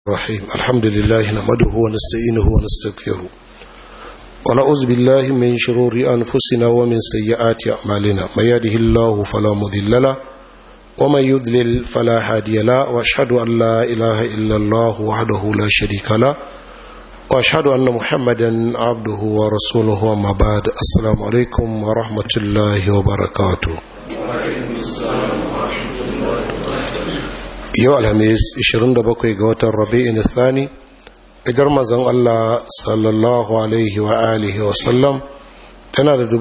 الرحيم الحمد لله نحمده ونستعينه ونستغفره ونعوذ بالله من شرور أنفسنا ومن سيئات أعمالنا من يهده الله فلا مضل له ومن يضلل فلا هادي له واشهد أن لا إله إلا الله وحده لا شريك له واشهد أن محمدا عبده ورسوله وما بعد السلام عليكم ورحمة الله وبركاته yau alhamis 27 ga watan rabi'in thani idar mazan Allah sallallahu alaihi wa alihi wa sallam tana da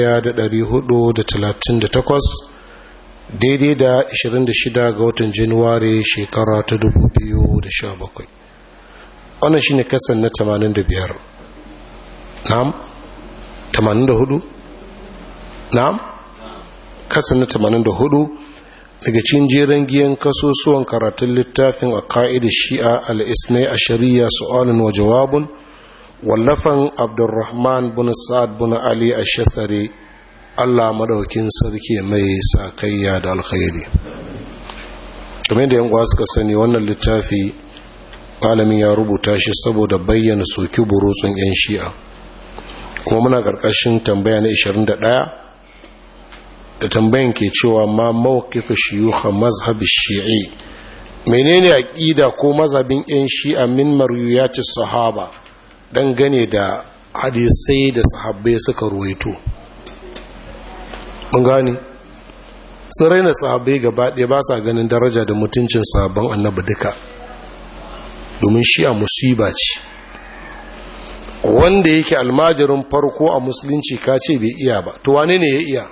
1438 daidai da 26 ga watan januwari shekara ta 2017 wannan shi ne kasan na 85 na'am 84 na'am kasan na 84 daga cikin jeren giyan kasusuwan karatun littafin a ka'idar shi'a al'isnai a shari'a su'alin wa jawabun wallafan abdurrahman bin sa'ad bin ali a shasare allah madaukin sarki mai sakayya da alkhairi kamar da yan suka sani wannan littafi malamin ya rubuta shi saboda bayyana soki burutsun 'yan shi'a kuma muna ƙarƙashin tambaya na 21 da tambayan ke cewa ma mawkifa shiyuha mazhabi shi'i menene aqida ko mazhabin yan shi'a min marwiyati sahaba dan gane da hadisai da sahabbai suka ruwaito mun gane sun raina sahabbai gaba ɗaya ba sa ganin daraja da mutuncin sahabban annabi duka domin shi'a musiba ce wanda yake almajirin farko a musulunci ka ce bai iya ba to wane ne ya iya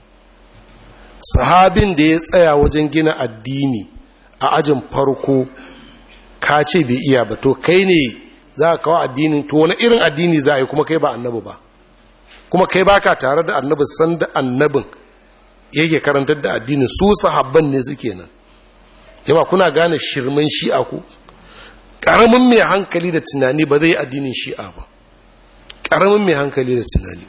sahabin da ya tsaya wajen gina addini a ajin farko ka ce bai iya ba to kai ne za ka kawo addinin to wani irin addini za a yi kuma kai ba annabi ba kuma kai ba ka tare da annabi san da annabin yake karantar da addinin su sahabban ne suke nan yawa kuna gane shirman shi'a ku ƙaramin mai hankali da tunani ba zai addinin shi'a ba ƙaramin mai hankali da tunani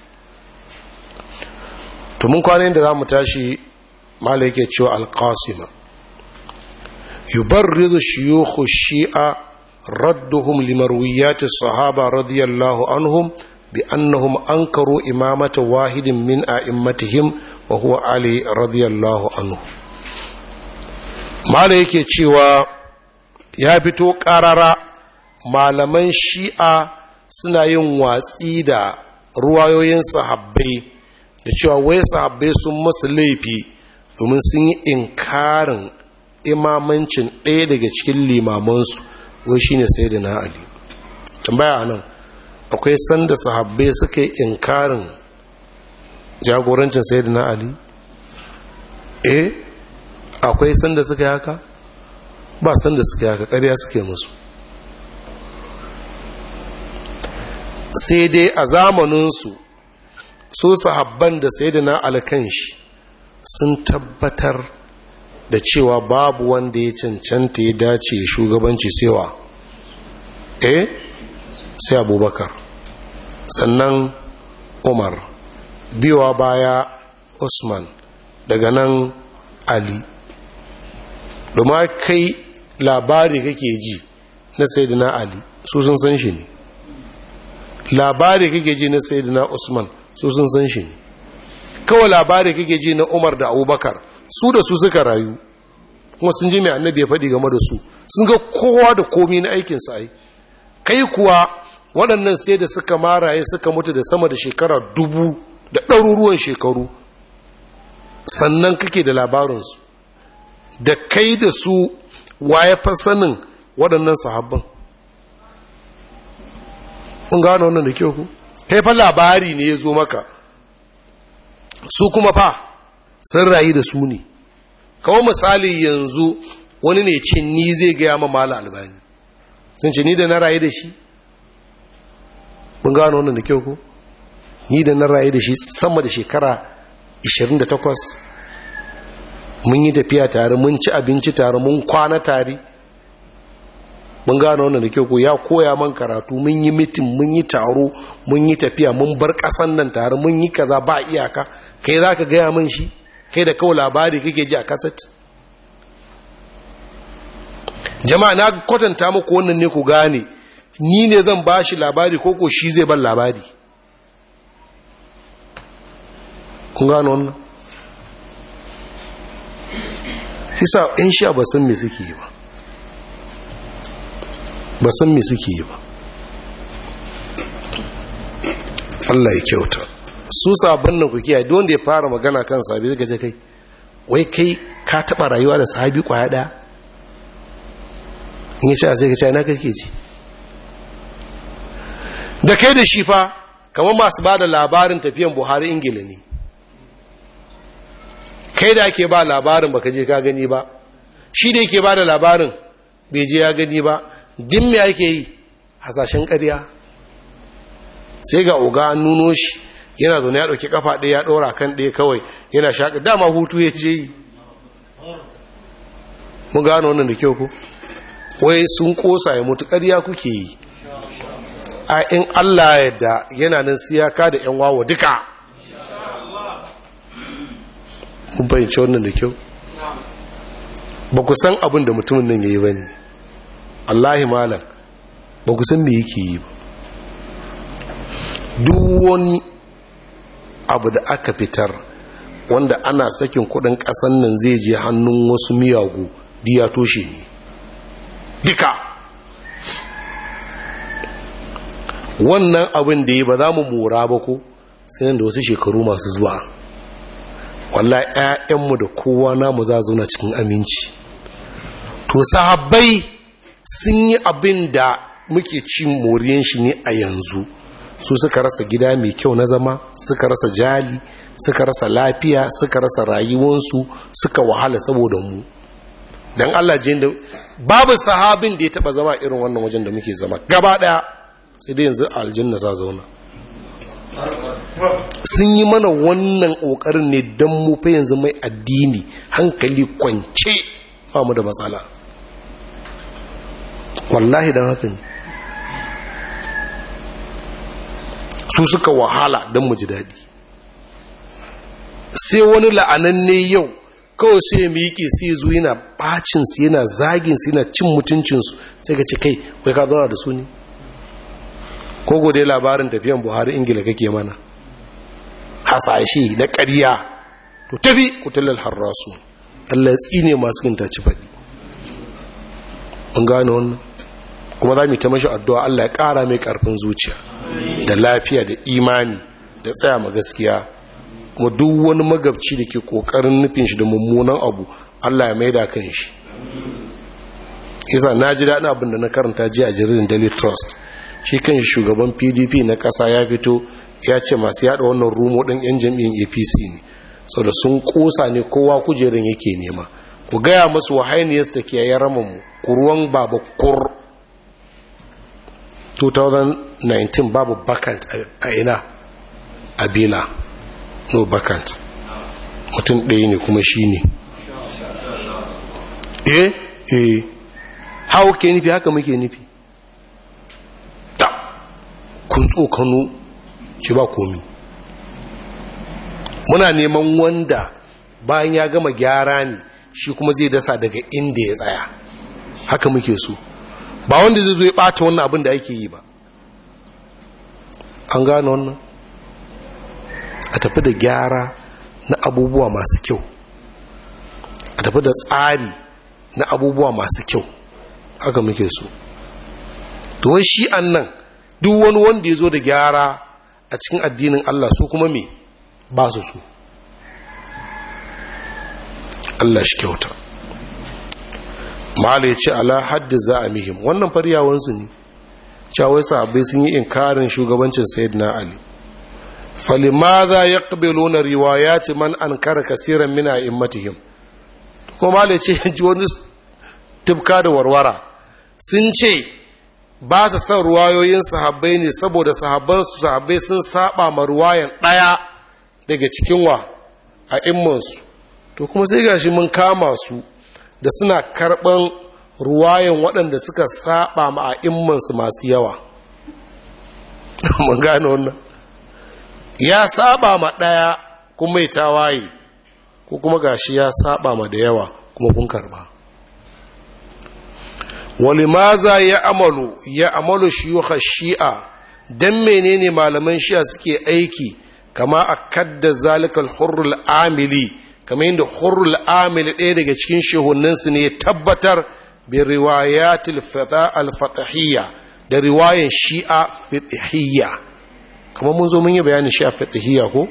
to mun kwanan da za mu tashi mala yake cewa alƙasima yubarrizu shiyukhu shi'a radduhum limarwiyati sahaba radiyallahu anhum bi annahum ankaru imamata wahidin min a'immatihim wa huwa ali radiyallahu anhu mala yake cewa ya fito ƙarara malaman shi'a suna yin watsi da ruwayoyin sahabbai da cewa wai sahabbai sun masu laifi domin sun yi inkarin imamancin ɗaya daga cikin limamansu wai shi ne sai da na ali tambaya nan akwai sanda sahabbai suka yi inkarin jagorancin sai da na ali eh akwai sanda suka yi haka ba sanda suka yi haka ƙarya suke musu sai dai a zamaninsu su sahabban da sai da na alkanshi sun tabbatar da cewa babu wanda ya cancanta ya dace shugabanci sewa eh sai abubakar sannan umar biwa baya usman daga nan ali domin kai labari kake ji na sayyidina ali su sun san shi ne labari kake ji na sayyidina usman su sun san shi ne kawai labari kake ji na umar da abubakar su da su suka rayu kuma sun ji mai annabi ya faɗi game da su sun ga kowa da komi na aikinsa ai kai kuwa waɗannan sai da suka maraye suka mutu da sama da shekara dubu da ɗaruruwan shekaru sannan kake da labarinsu da kai da su waye fa sanin waɗannan sahabban kun gano wannan da kyau ku kai fa labari ne ya zo maka su kuma fa sun rayu da su ne kawo misali yanzu wani ne ce ni zai gaya ma mala albani sun ce ni da na rayu da shi mun gano wannan da kyau ko ni da na rayu da shi sama da shekara 28 mun yi tafiya tare mun ci abinci tare mun kwana tare mun gano wannan da kyau ko ya koya man karatu mun yi mitin mun yi taro mun yi tafiya mun bar ƙasan nan tare mun yi kaza ba iyaka kai za ka gaya man shi kai da kawai labari kake ji a kaset jama'a na kwatanta muku wannan ne ku gane ni ne zan ba shi labari ko ko shi zai ban labari kun gano wannan hisa in sha ba san me suke yi ba ba san me suke yi ba Allah ya kyauta su sabon nan ku kiyaye don da ya fara magana kan sabi zai ce kai wai kai ka taba rayuwa da sahabi kwaya daya in ya ce sai ka ce ina kake ji da kai da shi fa kamar masu ba da labarin tafiyan buhari ingila ne kai da ake ba labarin baka je ka gani ba shi da yake ba da labarin bai je ya gani ba din me ake yi hasashen ƙarya sai ga oga an nuno shi yana zaune ya ɗauki kafa ɗaya ya ɗora kan ɗaya kawai yana shaƙi dama hutu ya je yi mun gano wannan da kyau ku wai sun ƙosa ya mutu ƙarya kuke yi a in allah yadda yana nan siyaka da yan wawa duka mun fahimci wannan da kyau ba ku san abin da mutumin nan ya yi ba ne allahi malam ba ku san me yake yi ba duk wani abu da aka fitar wanda ana sakin kudin kasan nan zai je hannun wasu miyagu diya toshe ne duka wannan abin da yi ba za mu mora ba ko sai nan da wasu shekaru masu zuwa wallahi 'ya'yanmu da kowa namu za zauna cikin aminci to sahabbai sun yi abin da muke cin moriyan shi ne a yanzu su suka rasa gida mai kyau na zama suka rasa jali suka rasa lafiya suka rasa rayuwansu suka wahala saboda mu don Allah jin da babu sahabin da ya taba zama irin wannan wajen da muke zama gaba daya sai dai yanzu aljanna za zauna sun yi mana wannan kokarin ne don mu fa yanzu mai addini hankali kwance ba mu da matsala wallahi don haka ne su suka wahala don mu ji daɗi sai wani la'ananne yau kawai sai ya miƙe sai ya zo yana ɓacinsu yana zaginsu yana cin mutuncinsu sai ka ce kai wai ka zauna da su ne ko gode labarin tafiyan buhari ingila kake mana hasashe na ƙarya to tafi kutular harrasu allah tsine masu kinta ci faɗi an gane wannan kuma za mu ta mashi addu'a allah ya ƙara mai ƙarfin zuciya da lafiya da imani da tsaya ma gaskiya kuma duk wani magabci da ke kokarin nufin shi da mummunan abu Allah ya maida kan shi yasa na ji daɗin abin da na karanta ji a jaridar daily trust shi kan shi shugaban pdp na ƙasa ya fito ya ce masu yada wannan rumo ɗin yan jam'iyyar apc ne sau da sun ƙosa ne kowa kujerin yake nema ku gaya masu wahainiyar da ke yayin mu kuruwan babu kur 2019 babu bakant a ina a bela no bakant mutum ɗaya ne kuma shi ne eh eh hau ke nufi haka muke nufi ta kun tsokano ci ba komi muna neman wanda bayan ya gama gyara ne shi kuma zai dasa daga inda ya tsaya haka muke so ba wanda zai zo ya ɓata wannan abin da ake yi ba an gane wannan a tafi da gyara na abubuwa masu kyau a tafi da tsari na abubuwa masu kyau haka muke so tuwon shi an nan duk wani wanda ya zo da gyara a cikin addinin Allah su kuma me ba su su Allah shi kyauta ma'ala ya ce ala haddi za a mihim wannan faryawansu ne cawai sahabbai sun yi inkarin shugabancin sayyidina ali falimaza ya ƙabelo na riwayati man an kara kasiran mina immatihim kuma ma'ala ya ce ji wani tufka da warwara sun ce ba su son ruwayoyin sahabbai ne saboda sahabbansu sahabbai sun saba ma ruwayan ɗaya daga cikin wa a immansu to kuma sai gashi mun kama su da suna karɓan ruwayan waɗanda suka saba ma a immansu masu yawa mun gane wannan ya saba ma ɗaya kuma mai tawaye ko kuma gashi ya saba ma da yawa kuma kun karɓa walimaza ya amalu ya amalu shiyuka shi'a don menene malaman shi'a suke aiki kama a kadda zalikal hurrul amili kama yadda hurrul amili ɗaya daga cikin shehuninsu ne tabbatar bi riwayatil fata al-fatahiyya da riwayan shi'a fatahiyya kama mun zo mun yi bayanin shi'a fatahiyya ko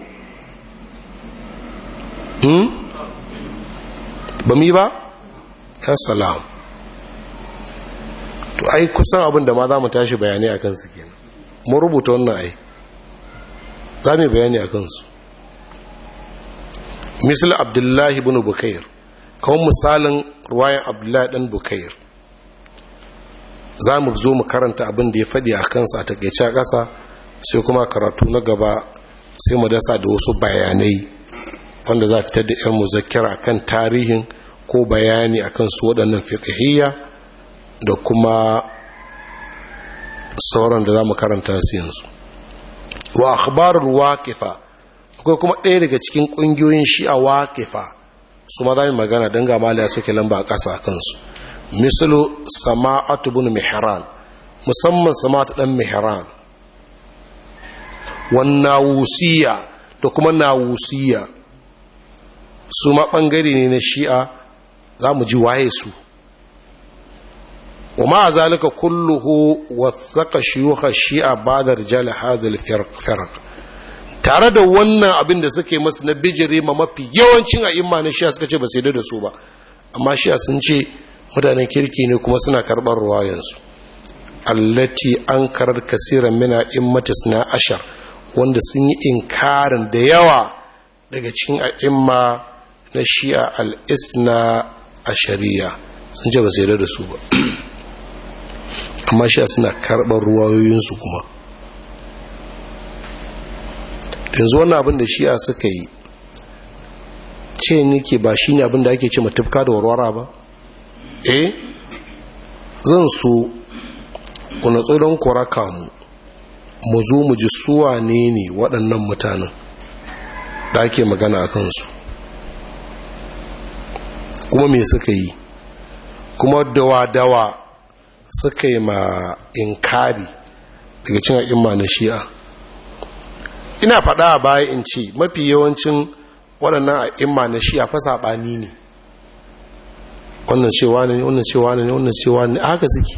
hmm ba mu yi ba ya salam to ai kusan abin da ma za mu tashi bayani a kansu kenan mun rubuta wannan ai za mu bayani a kansu misal abdullahi ibn bukair kawon misalin ruwayan abdullahi dan bukair za mu zo mu karanta abin da ya faɗi a kansa a takaice a ƙasa sai kuma karatu na gaba sai mu dasa da wasu bayanai wanda za fitar da 'yan muzakkira kan tarihin ko bayani akan su waɗannan fiqhiyya da kuma sauran da za mu karanta su yanzu wa akhbarul waqifa akwai kuma ɗaya daga cikin ƙungiyoyin shi'a waqifa su ma za mu magana don ga maliya suke lamba a ƙasa kansu misalu sama'atu bin mihran musamman sama'atu ɗan mihran wannawusiya da kuma nawusiya su ma ɓangare ne na shi'a za mu ji waye su wa ma zalika kulluhu wathaka shuyukha shi'a ba'da rijal hadhihi al-firq tare da wannan abin da suke masu na bijire ma mafi yawancin a'imma na shi'a suka ce ba sai da su ba amma shi'a sun ce mutanen kirki ne kuma suna karɓar ruwayansu allati an karar kasiran mina immatis na ashar wanda sun yi inkarin da yawa daga cikin a'imma na shi'a al'isna a shari'a sun ce ba su da su ba amma shi'a suna karɓar ruwayoyinsu kuma yanzu wannan abin da shi'a suka yi ce nike ba shi ne abin da ake ce matufka da warwara ba eh zan so kuna tsoron kuraka mu mu zo mu ji suwa ne ne waɗannan mutanen da ake magana a kansu kuma me suka yi kuma dawa-dawa suka yi ma inkari daga cin a'imma na shi'a ina faɗa a baya in ce mafi yawancin waɗannan a'imma na shi'a fa saɓani ne wannan cewa ne wannan cewa ne wannan cewa ne haka suke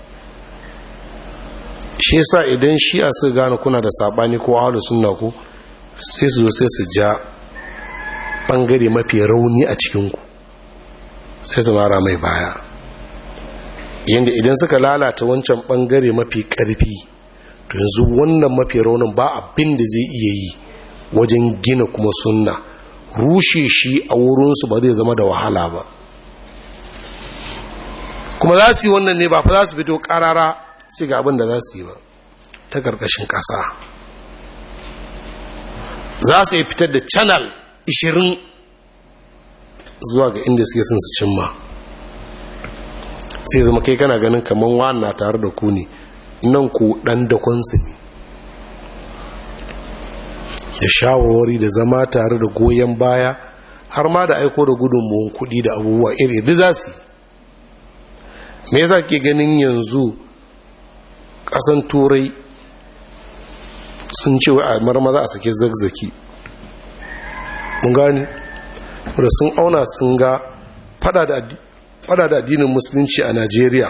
shi yasa idan shi'a su gane kuna da saɓani ko ahlu sunna ko sai su zo sai su ja ɓangare mafi rauni a cikinku sai su mara mai baya yadda idan suka lalata wancan ɓangare mafi ƙarfi to yanzu wannan mafi raunin ba abin da zai iya yi wajen gina kuma sunna rushe shi a wurinsu ba zai zama da wahala ba kuma za su yi wannan ne ba fa za su fito karara su ga abin da za su yi ba ta ƙarƙashin ƙasa za su yi fitar da channel 20 zuwa ga inda suke sun su cimma sai zama kai kana ganin kamar wannan tare da ku ne nan ku ɗan da kwansu ne da shawarwari da zama tare da goyon baya har ma da aiko da gudunmuwan kuɗi da abubuwa iri da za su me yasa ke ganin yanzu ƙasan turai sun ce wa a marmaza a sake zagzaki mun gani da sun auna sun ga fada da addinin musulunci a najeriya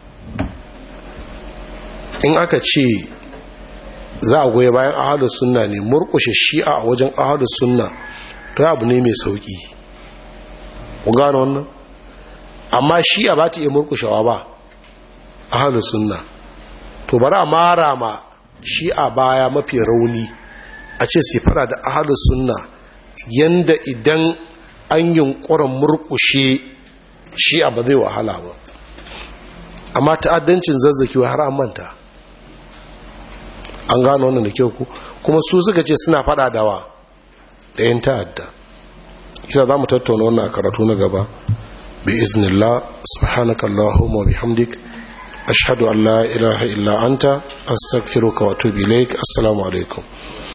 in aka ce za a goya bayan ahadus sunna ne murkushe shi'a a wajen ahadus sunna to abu ne mai sauki ku gano wannan amma shi'a ba ta iya murkushewa ba ahadus sunna to bari a mara ma shi'a baya mafi rauni a ce sai fara da ahadus sunna yanda idan an yunkurin murkushe shi'a ba zai wahala ba amma ta'addancin zazzaki har an manta an gano wannan da kyau ku kuma su suka ce suna fada dawa da yin ta'adda isa za mu tattauna wannan a karatu na gaba bi iznillah subhanakallahumma wa bihamdik ashhadu an la ilaha illa anta astaghfiruka wa atubu ilaik assalamu alaikum